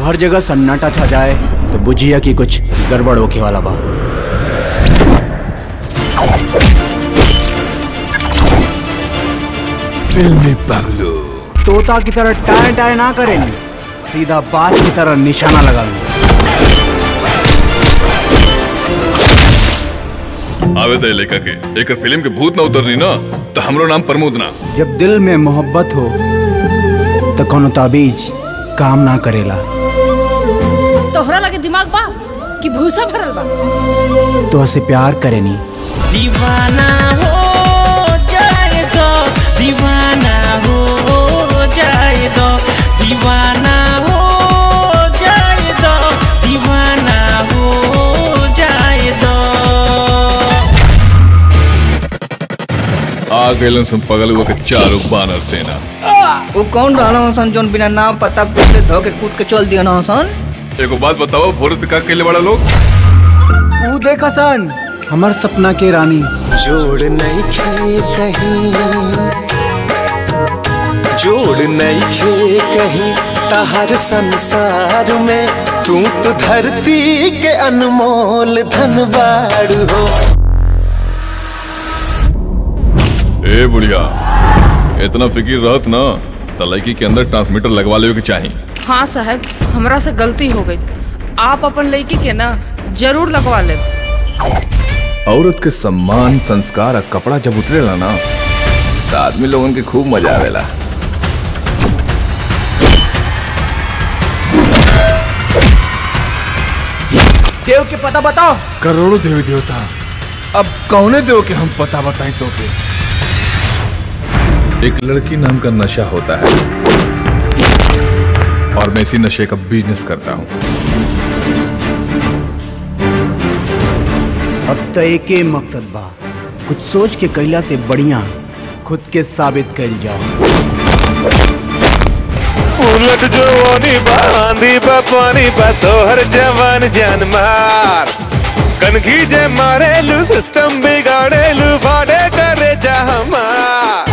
हर जगह सन्नाटा छा जाए तो बुझिया कि कुछ गड़बड़ होके वाला बा फिल्मी पगलू तोता की तरह टाय टाय ना करेंगे सीधा बात की तरह निशाना लगाएंगे आवे दे लेखा के एक फिल्म के भूत ना उतरनी ना तो हमरो नाम प्रमोद ना जब दिल में मोहब्बत हो तो कोनो ताबीज काम ना करेला तोहरा लगे दिमाग बा कि भूसा भरल बा तो हसे प्यार करेनी दीवाना हो जाए दो दीवाना हो जाए दो दीवाना हो जाए दो दीवाना हो जाए दो आ गए सन पगलुआ के चारों बानर सेना वो कौन रहना हसन जोन बिना नाम पता पूछे धो के कूद के चल दिया ना हसन एगो बात बताओ भोर से का केले बड़ा लोग तू देखा सन हमर सपना के रानी जोड़ नहीं खे कहीं जोड़ नहीं खे कहीं तहर संसार में तू तो धरती के अनमोल धनबाड़ हो ए बुढ़िया इतना फिकिर रहत ना त लड़की के अंदर ट्रांसमीटर लगवा ले के चाही हाँ साहब हमरा से गलती हो गई आप अपन लड़की के ना जरूर लगवा ले औरत के सम्मान संस्कार और कपड़ा जब उतरेला ना तो आदमी लोगन के खूब मजा आवेला देव के पता बताओ करोड़ों देवी देवता अब कौने देव के हम पता बताएं तो के एक लड़की नाम का नशा होता है और मैं इसी नशे का बिजनेस करता हूँ अब तो एक ही मकसद बा कुछ सोच के कैला से बढ़िया खुद के साबित कर जाओ उलट जवानी बांधी बा पानी बा तोहर जवान जान मार कनखी जे मारेलू सिस्टम बिगाड़ेलू फाड़े करे जा हमार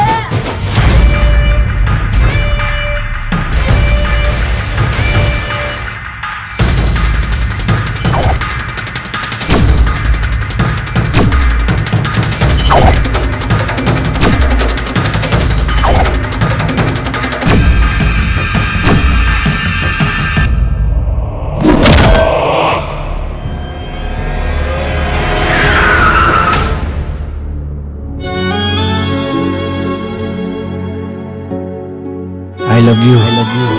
I love you I love you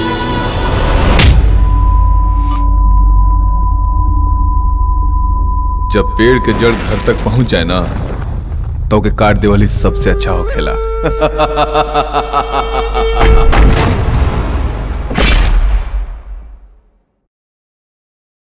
जब पेड़ के जड़ घर तक पहुंच जाए ना तो के काट देवाली सबसे अच्छा हो खेला